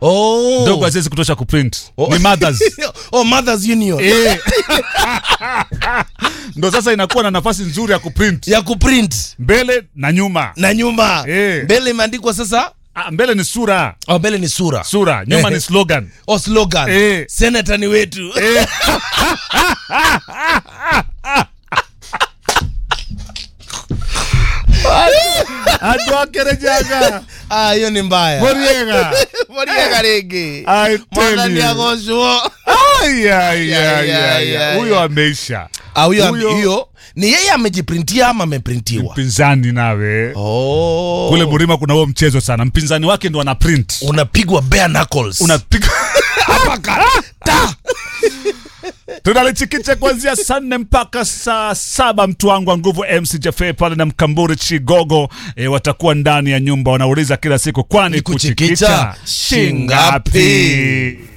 oh. ndogo haziwezi kutosha kuprint Oh. ni mothers oh, mothers union Eh. ndo sasa inakuwa na nafasi nzuri ya kuprint ya kuprint mbele na nyuma na nyuma Eh. mbele imeandikwa sasa ah, mbele ni sura oh, mbele ni sura sura nyuma ni slogan oh, slogan Eh. senata ni wetu Eh. andu akerejaga Ah, hiyo ni mbaya moriega moriega rĩngĩ I tell mwathani you. agocwo Ai, ai, Ya, ai, ya, ai, ya, ai. huyo ya. ameisha Ah, huyo Huyo- hiyo ni yeye amejiprintia ama ameprintiwa mpinzani nawe oh. kule murima kuna huo mchezo sana mpinzani wake ndo ana print unapigwa bare knuckles unapiga Hapa ta tunalichikicha kuanzia saa nne mpaka saa saba mtu wangu wa nguvu mc jafe pale na mkamburi chigogo e, watakuwa ndani ya nyumba wanauliza kila siku kwani Ni kuchikicha kuchikicha shingapi? shingapi